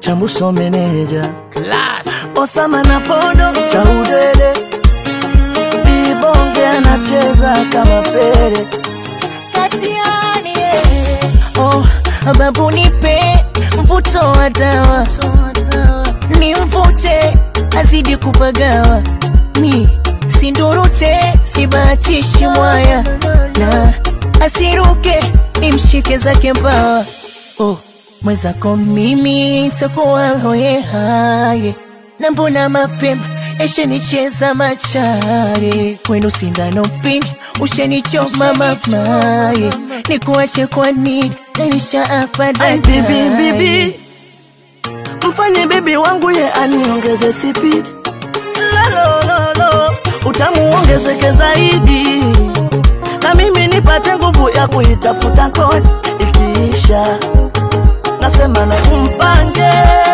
chambuso meneja Class. Osama na Podo chaudele Bibonge anacheza kama pele Kasiani eh. Oh, babu nipe mvuto wa dawa ni mvute azidi kupagawa mi sindurute sibahatishi mwaya na asiruke nimshike zake mbawa oh, mwezako mimi takuwa hoye haye na mbona mapema eshenicheza machare wenu sindano pini ushenichoma mamaye nikuache kwa nini nanisha apa Ai bibi bibi Mfanye bibi wangu ye aniongeze speed Lalololo Utamu ongezeke zaidi Na mimi nipate nguvu ya kuitafuta kodi Ikiisha Nasema na umpange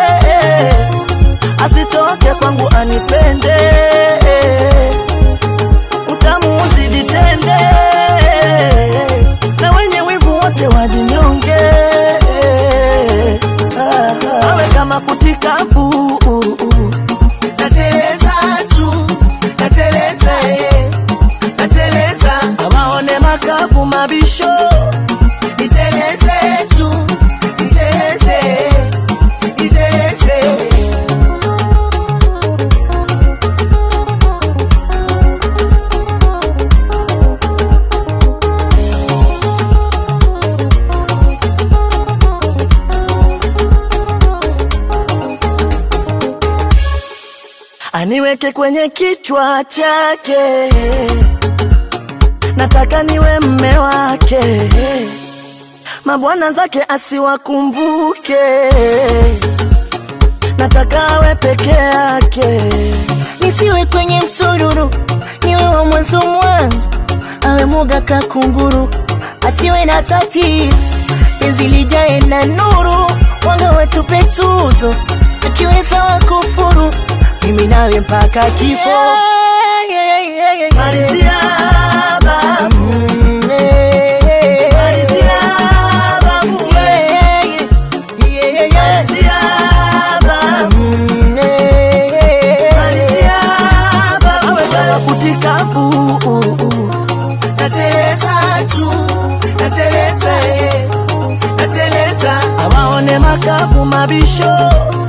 Asitoke kwangu anipende Utamu uzidi tende Na wenye wivu wote wajinyonge awe kama kutikafu nateleza tu nateleza eh, nateleza awaone makapu mabisho niteleze tu niteleze niteleze aniweke kwenye kichwa chake, nataka niwe mme wake, mabwana zake asiwakumbuke, nataka awe peke yake. nisiwe kwenye msururu, niwe wa mwanzo mwanzo, awe muga kakunguru, asiwe na tatizo, penzi lijae na nuru, wanga watupe tuzo, akiweza wakufuru, mimi nawe mpaka kifo. Malizia babu, Mm, eh, eh, malizia babu, yeah, yeah, yeah, yeah. malizia babu. Mm, eh, eh, Malizia babu, awe kama kutikafu nateleza tu nateleza eh, nateleza awaone makapu mabisho